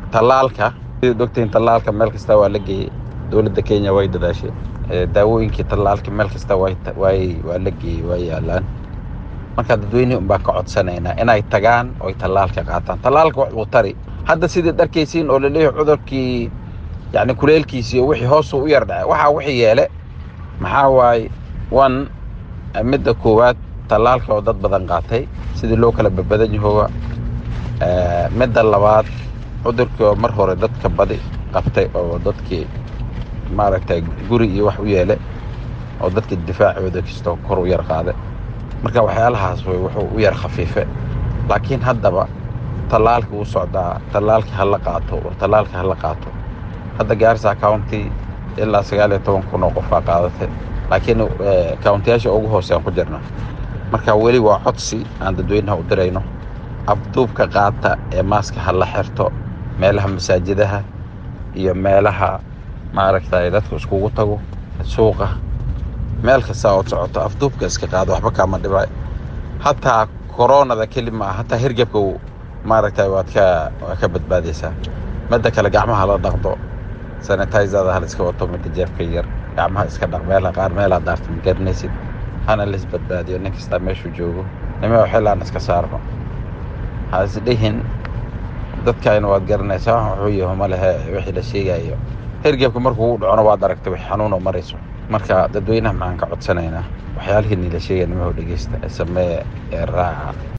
tallaalka sidaad ogtihiin tallaalka meel kasta waa la geeyey dowladda kenya way dadaashay daawooyinkii tallaalka meel kasta way waa la geeyey waa yaalaan marka dadweynihi unbaa ka codsanaynaa inay tagaan oy tallaalka qaataan tallaalka wax uu tari hadda sidaad arkaysiin oo laleeyahay cudurkii yacni kuleelkiisii oo wixii hoosuu u yar dhacay waxaa wixii yeele maxaa waaye one midda koowaad tallaalka oo dad badan qaatay sidii loo kala badbadan yahooga midda labaad cudurkii oo mar hore dadka badi qabtay oo dadkii maaragtay guri iyo wax u yeele oo dadka difaacooda kastoo kor u yar qaade marka waxyaalahaas way wuxuu u yar khafiife laakiin haddaba tallaalka wuu socdaa tallaalka ha la qaato war tallaalka ha la qaato hadda gaarisa county ilaa sagaal iyo toban kun oo qofaa qaadatay laakiin countiyaasha ugu hoosean ku jirna marka weli waa codsi aan dadweynaha u dirayno afduubka qaata ee maaska ha la xirto meelaha masaajidaha iyo meelaha maaragtay dadku iskugu tago suuqa meel kasta ood socoto afduubka iska qaado waxba kaama dhibay hataa koronada keli maa hataa hirgebka maaragtay waad ka waad ka badbaadaysaa midda kale gacmaha la dhaqdo sanitizada ha la iska wato midda jeebka yar gacmaha iska dhaq meela qaar meelaa daarta ma garanaysid hana la isbadbaadiyo nin kastaa meeshuu joogo nima xillaan iska saarno ha isdhihin dadkayna waad garanaysaa wuxuu yaho ma lehe wixii la sheegayo hergebka markuu u dhacona waad aragtay wax xanuunoo marayso marka dadweynaha maxaan ka codsanaynaa waxyaalihii niila sheegaya nimaho dhegeysta ee sameeye ee raaca